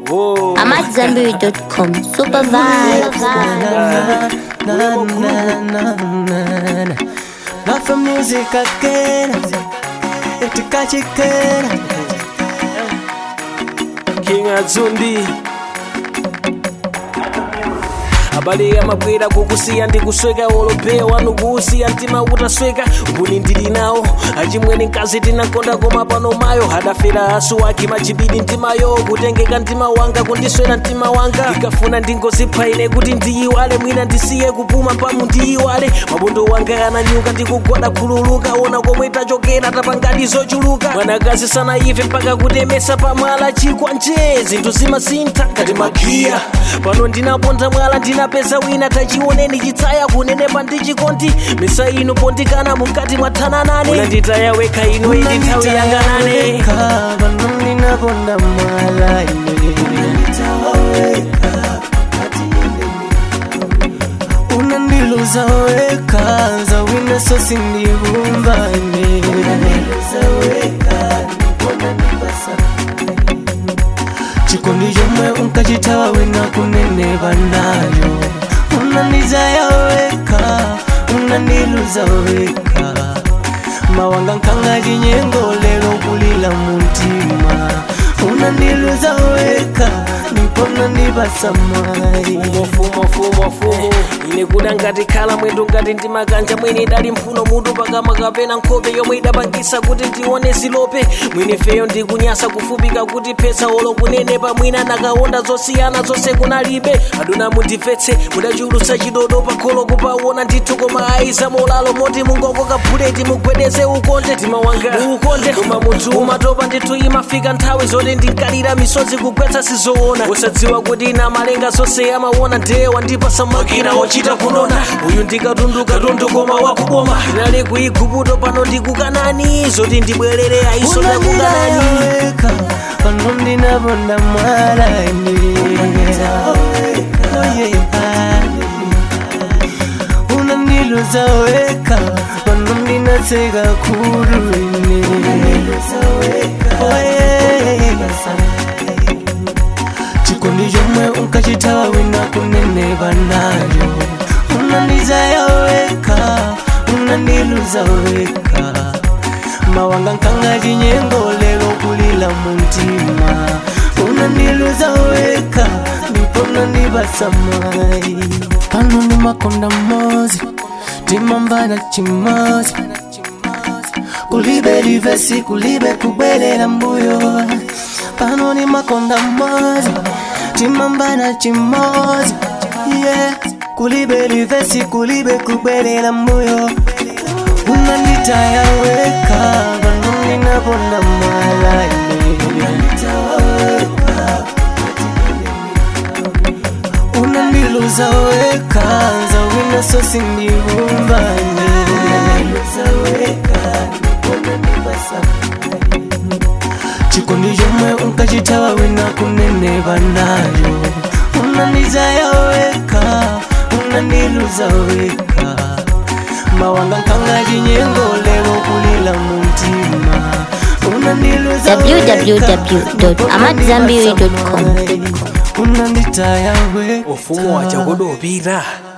Oh. I'm at Zambiri.com. Super vibes. na, na, na, na, na. Not for music again. Itikachikena. King Azundi abale amabwera kukusiya ndikusweka olopeya wanu kuusiya mtima utasweka mbuni ndili nawo achimwene mkazi tinakonda koma pano mayo hadafera asu wake machibidi mtimayo kutengeka mtima wanga kundiswera mtima wanga ndikafuna ndingozipha ine kuti ndiyiwale mwina ndisiye kupuma pamu ndiyiwale mabondo wanga ananyuka ndikugwada khululuka ona komwe tachokera tapangadi zochuluka mwanakazi sanaife mpaka kutemesa pamwala chikwa nje zinthu zimasintha ngati magiya pano ndinaponda mwala ndinapeza wina tachioneni chitsaya kunenepa ndi chikondi misa ino pondikana mukati mwathananane unanditaya wekha ino ili nthawi yanganane vanondinaponda mwala unandiluza weka zawina sosi ndivumbane chikondi chomwe unkachitawa wina kuneneva nayo unandizaya weka unandiluza weka mawanga nkanga chinyengo lero kulila muntima unandiluza weka ndipona ndipasamai fumo fumo fumo ine kuda ngati khala mwendo ngati ndimakanja mwene idali mphuno mutu pakamwa kapena nkhope yomwe idapangisa kuti ndione zilope mwine feyo ndikunyasa kufupika kuti pesa olo kunenepa mwina nakaonda zosiyana zonse kunalibe aduna mundimvetse mudachulutsa chidodo pakholo kupaona ndithu koma ayiza molalo moti mungokoka buleti mugwedeze ukonde mtima wanga muukonde koma munthu umatopa ndithu imafika nthawi zoti ndinkalira misozi kugwetsa sizoona usadziwa kuti ina malenga zonse amaona ndiye wandipasa makina ochita kunona uyu ndikatunduka tundu koma wakuboma ndinali kuigubuto pano ndikukanani zoti ndibwerere ayiso ndakukanani unandidayaweka pano ndinaponda mwalani unandiluza weka pano ndinatseka kurune chikondi chomwe unkachitawa wina kuneneva nayo unandizaya weka unandiluza weka mawanga nkanga chinyengo lero kulila muntima unandiluza weka ndipona ndipasamai pano ni makonda mozi timamvana chimozi kulibe livesi kulibe kubwelela mbuyo pano ni makonda mozi timamvana chimozi yeah. kulibe livesi kulibe kubwelela mbuyo unanditaya weka pano ninaponda malaini unandiluza weka zawina sosi ndivumbane chikondi chomwe unkachitawa wina kuneneva nayo unandizaya weka unandiluza weka mawanga nkanga chinyengo lero kulila muntima unandiluza www.amadzambiri.com. unanditaya weka ufumu wachakodopita